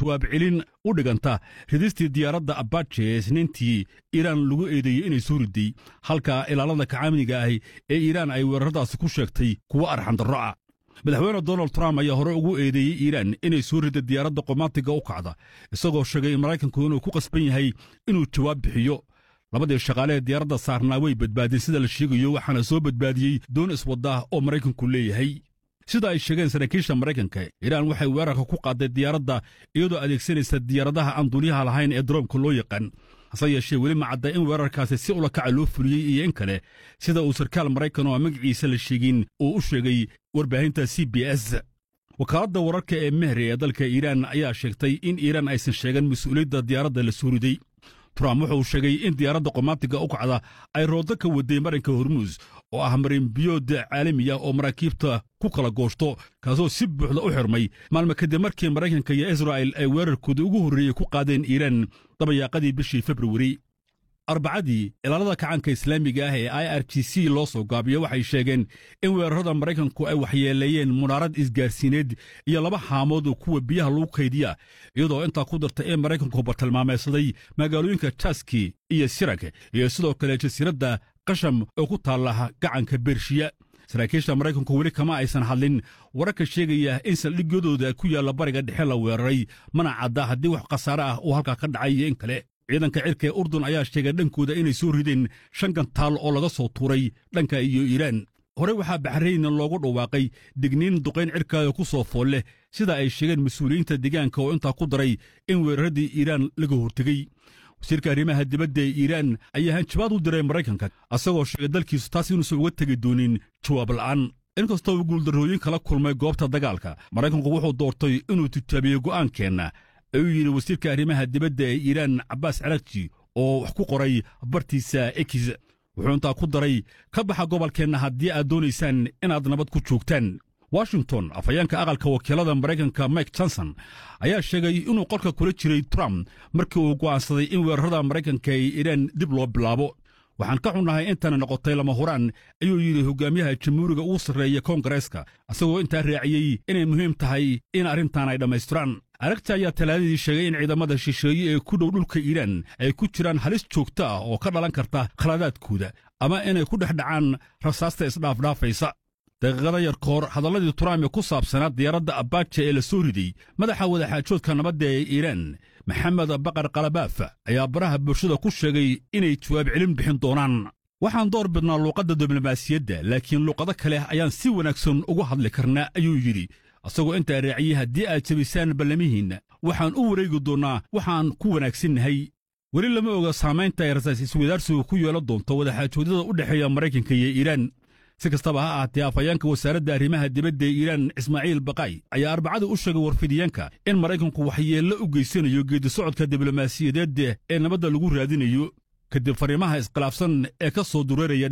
jawaab celin u dhiganta ridistii diyaaradda abaje ee isniintii iiraan lagu eedeeyey inay soo riday halka ilaalada kacaaminiga ahi ee iiraan ay weeraradaasi ku sheegtay kuwo arxandarro ah madaxweyne donald trump ayaa hore ugu eedeeyey iiraan inay soo rida diyaaradda qomaatiga u kacda isagoo sheegay in maraykanku inuu ku qasban yahay inuu jawaab bixiyo labadii shaqaale ee diyaaradda saarnaa way badbaadeen sida la sheegayo waxaana soo badbaadiyey doon iswadda oo maraykanku leeyahay sida ay sheegeen saraakiisha maraykanka iiraan waxay weerarka ku qaaday diyaaradda iyadoo adeegsanaysa diyaaradaha aan duuniyaha lahayn ee daroomka loo yaqaan hase yeeshee weli ma cadda in weerarkaasi si ulakaca loo fuliyey iyo in kale sida uu sarkaal maraykan oo aan magaciisa la sheegin uu u sheegay warbaahinta c b s wakaaladda wararka ee mehri ee dalka iiraan ayaa sheegtay in iiraan aysan sheegan mas-uuliyadda diyaaradda la soo riday trump wuxuu sheegay in diyaaradda qomaatiga u kacda ay roodo ka waday marinka hormuus oo ah marinbiyood caalamiya oo maraakiibta ku kala gooshto kaasoo si buuxda u xirmay maalmo kadib markii maraykanka iyo israa'il ay weerarkooda ugu horreeyey ku qaadeen iiraan dabayaaqadii bishii februari arbacadii ilaalada kacanka islaamiga ah ee i r g c loo soo gaabiyo waxay sheegeen in weerarada maraykanku ay waxyeeleeyeen munaarad isgaarsiineed iyo laba haamood oo kuwa biyaha lagu kaydiya iyadoo intaa ku darta in maraykanku bartilmaameedsaday magaalooyinka jaski iyo sirag iyo sidoo kale jasiiradda qasham oo ku taalla gacanka bershiya saraakiisha maraykanku weli kama aysan hadlin wararka sheegaya in saldhigyadooda ku yaalla bariga dhexe la weeraray mana cadda haddii wax khasaare ah uu halkaa ka dhacay iyo in kale ciidanka cirka ee urdun ayaa sheegay dhankooda inay soo rideen shan gantaal oo laga soo tuuray dhanka iyo iiraan horey waxaa baxrayn loogu dhawaaqay digniin duqayn cirkaada ku soo fool leh sida ay sheegeen mas-uuliyiinta deegaanka oo intaa ku daray in weeraradii iiraan laga hortegey wasiirka arrimaha dibadda ee iiraan ayaa hanjabaad u diray maraykanka asagoo sheegay dalkiisu taas inuusan uga tegi doonin jawaab la'aan inkastoo uu guuldarrooyin kala kulmay goobta dagaalka maraykanku wuxuu doortay inuu tijaabiyo go'aankeenna ayuu yidhi wasiirka arrimaha dibadda ee iiraan cabbaas carakji oo wax ku qoray bartiisa ekis wuxuu intaa ku daray ka baxa gobolkeenna haddii aad doonaysaan inaad nabad ku joogtaan washington afhayeenka aqalka wakiilada maraykanka mike johnson ayaa sheegay inuu qolka kula jiray trump markii uu go'aansaday in weerarada maraykanka ee iiraan dib loo bilaabo waxaan ka xunnahay intana noqotay lama huraan ayuu yidhi hogaamiyaha jamhuuriga ugu sarreeya koongareeska isagoo intaa raaciyey inay muhiim tahay in arrintan ay dhammaystiraan aragta ayaa talaadadii sheegay in ciidamada shisheeye ee ku dhow dhulka iiraan ay ku jiraan halis joogto ah oo ka dhalan karta khaladaadkooda ama inay ku dhex dhacaan rasaasta isdhaafdhaafaysa daqiiqada yar ka hor hadalladii trump ee ku saabsanaa diyaaradda abaja ee la soo riday madaxa wadaxaajoodka nabadda ee iiraan maxamed baqar kalabaaf ayaa baraha bulshada ku sheegay inay jawaab celin bixin doonaan waxaan door bidnaa luuqadda diblomaasiyadda laakiin luuqado kale ayaan si wanaagsan ugu hadli karnaa ayuu yidhi asagoo intaa raaciyey haddii aad jebisaan ballamihiinna waxaan u wareegi doonnaa waxaan ku wanaagsannahay weli lama oga saamaynta ay rasaas iswadaarsigu ku yeelan doonto wadaxaajoodyada u dhexeeya maraykanka iyo iiraan si kastaba ha ahaatee afhayeenka wasaaradda arrimaha dibadda ee iiraan ismaaciil baqay ayaa arbacada u sheegay warfidiyaanka in maraykanku waxyeello u geysanayo geedisocodka diblomaasiyadeed ee nabadda lagu raadinayo kadib fariimaha iskhilaafsan ee ka soo dureeraya